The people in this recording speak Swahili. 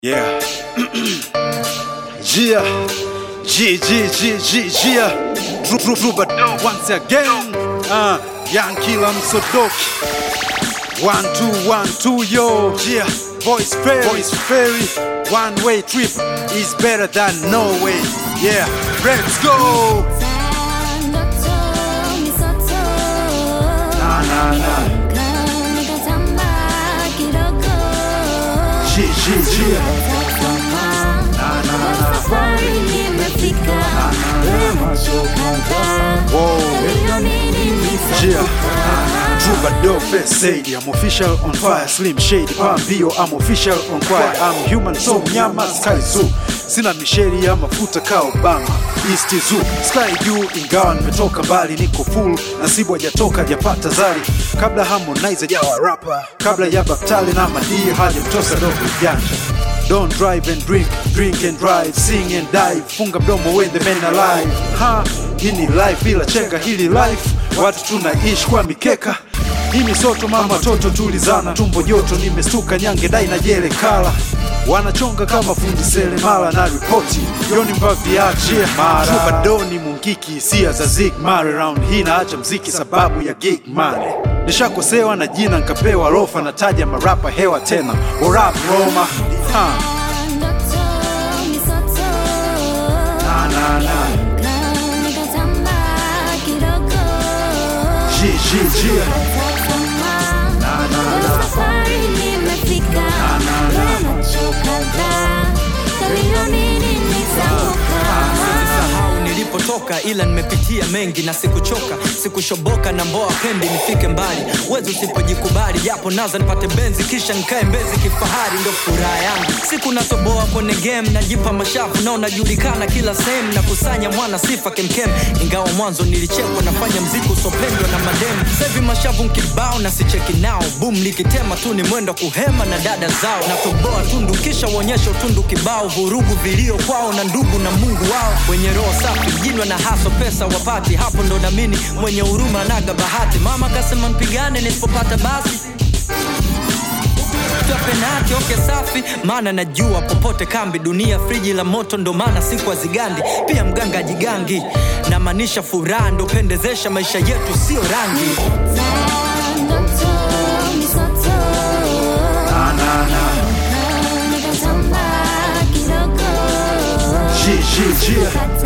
Yeah. Gia. G, G, G, G, Gia. Dru, dru, dru, but once again. Uh, Young Killer Msodoki. One, two, one, two, yo. Gia. Voice fairy. Voice fairy. One way trip is better than no way. Yeah. Let's go. Na, na, na. G, G, Gia. Na, na, na. Yeah. Troubadour First Aid, I'm official on fire, Slim Shady, Pambio, I'm official on fire, I'm human so mnyama, Sky Zoo, sina misheri ya mafuta ka Obama, East Zoo, Sky juu, ingawa nimetoka mbali, niko full, nasibu hajatoka hajapata zari, kabla Harmonize hajawa rapper, kabla ya Baktali na Madii hajamtosa dogo janja Don't drive and drink, drink and drive, sing and dive. Funga mdomo when the men alive. Ha, hii ni life bila chenga, hili life watu tunaishi kwa mikeka. Hii ni soto mama, toto tulizana, tumbo joto, nimestuka nyange dai na jele kala wanachonga kama fundi selemala na ripoti yoni mbaviachie mara Troubadour ni mungiki hisia za zig mare round hii naacha mziki sababu ya gig mane nishakosewa na jina nkapewa rofa nataja marapa hewa tena orap roma ha. na, na, na. G, G, G. Na, na, na. Sahau nilipotoka ila nimepitia mengi na sikuchoka sikushoboka na mboa pendi nifike mbali wezi usipojikubali japo naza nipate benzi kisha nikae mbezi kifahari ndo furaha yangu siku natoboa kwenye game najipa mashavu na unajulikana kila sehemu na kusanya mwana sifa kemkem ingawa mwanzo nilichekwa nafanya mziki usopendwa na mademu sahivi mashavu nkibao na sicheki nao bum likitema tu ni mwendo kuhema na dada zao natoboa tundu kisha uonyesha utundu kibao vurugu vilio kwao na ndugu na mungu wao wenye roho safi mjinwa na haso pesa wapati hapo ndo namini mwenye huruma naga bahati mama kasema mpigane nisipopata basi Toa penati oke safi maana najua popote kambi dunia friji la moto ndo maana siku azigandi pia mganga jigangi namaanisha furaha ndo pendezesha maisha yetu sio rangi Na, na, na. G, G, G.